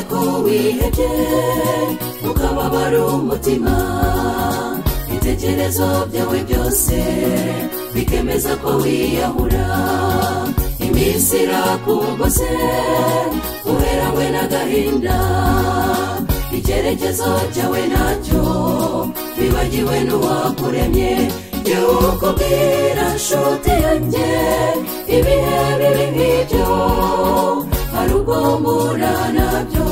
ko wihebye ukababara umutima ibitekerezo byawe byose bikemeza ko wiyahura iminsi irakugose uheranywe n'agahinda icyerekezo cyawe nacyo bibagiwe n'uwakuremye jyewe ukubwira nshuti yanjye ibihe bibi nk'ibyo hari ubwo mbura nabyo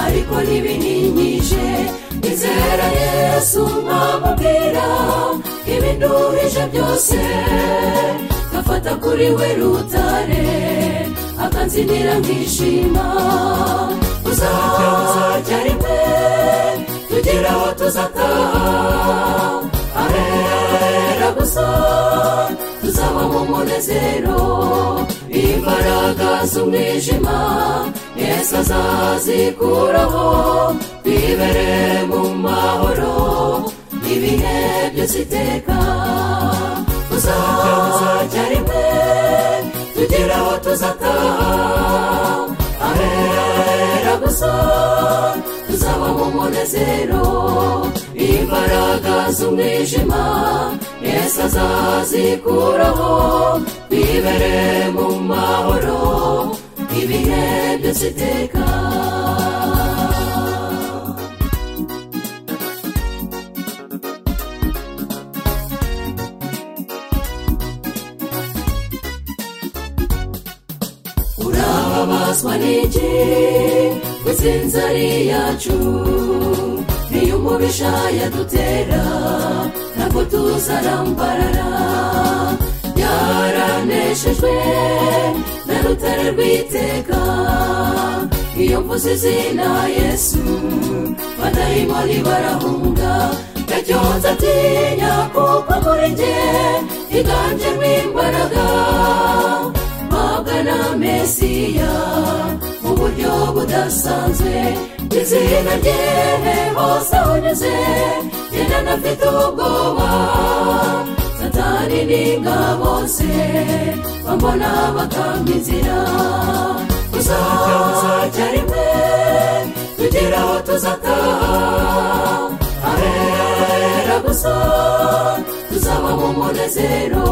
ariko ntibininyije nizera yesu mwamubwira ibinduhije byose gafata kuri we rutare akanzinira nkishima uzajya uzajya rimwe tugira aho tuzataha ahera ahera gusa tuzaba mu munezero imbaraga z'umwijima yesu azazikuraho twibere mu mahoro ibihe byose iteka uzajya uzajya rimwe tugira aho tuzataha ahera ahera gusa tuzaba mu munezero imbaraga z'umwijima yesu azazikuraho bibere mu mahoro ibihe byose iteka urababazwa n'iki kw'itsinzi ari iyacu niyo umubisha yadutera ntabwo tuzarambarara byaraneshejwe na rutare rw'iteka iyo mvuze izina yesu badayimoni barahunga ndacyonza atinya kuko muri njye higanjemo imbaraga na mesiya mu buryo budasanzwe izina rye hose unyuze genda anafite ubwoba satani n'ingabo ze bambona bakanga inzira uzajya uzajya rimwe tugira aho tuzataha ahera ahera gusa tuzaba mu munezero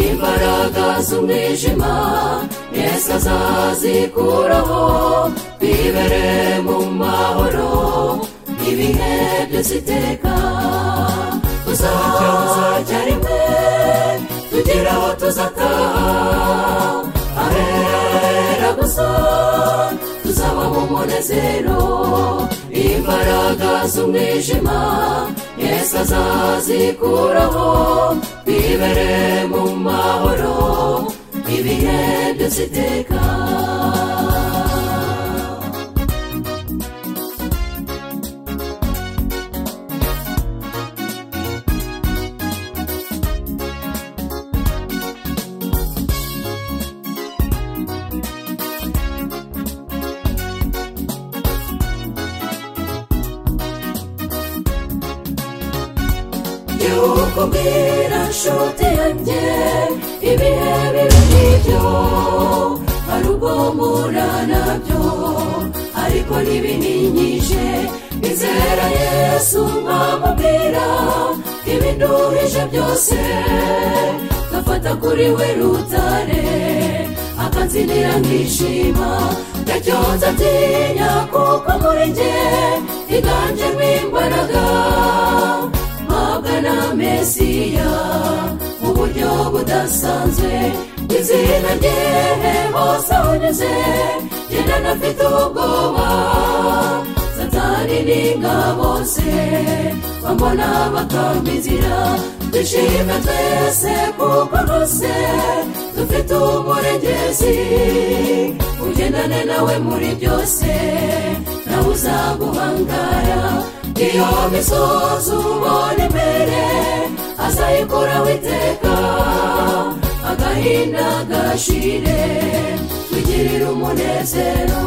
imbaraga z'umwijima yesu azazikuraho bibere mu mahoro ibihe byose iteka uzajya uzajya rimwe tugira aho tuzataha ahera ahera gusa tuzaba mu munezero imbaraga z'umwijima yesu azazikuraho bibere mu mahoro ibihe byose iteka kubwira nshuti yanjye ibihe bibi nk'ibyo hari ubwo mpura nabyo ariko ntibininyije nizera yesu mwamubwira ibinduhije byose gafata kuri we rutare akanzinira nkishima ndacyonza atinya kuko muri njye higanjemo imbaraga na mesiya mu buryo budasanzwe izina rye hose unyuze genda anafite ubwoba satani n'ingabo ze bambona bakanga inzira dushime twese kuko rwose dufite umurengezi ugendane nawe muri byose nawe uzaguhangara iyo misozi ubona imbere azayikuraho iteka agahinda gashire twigirire umunezero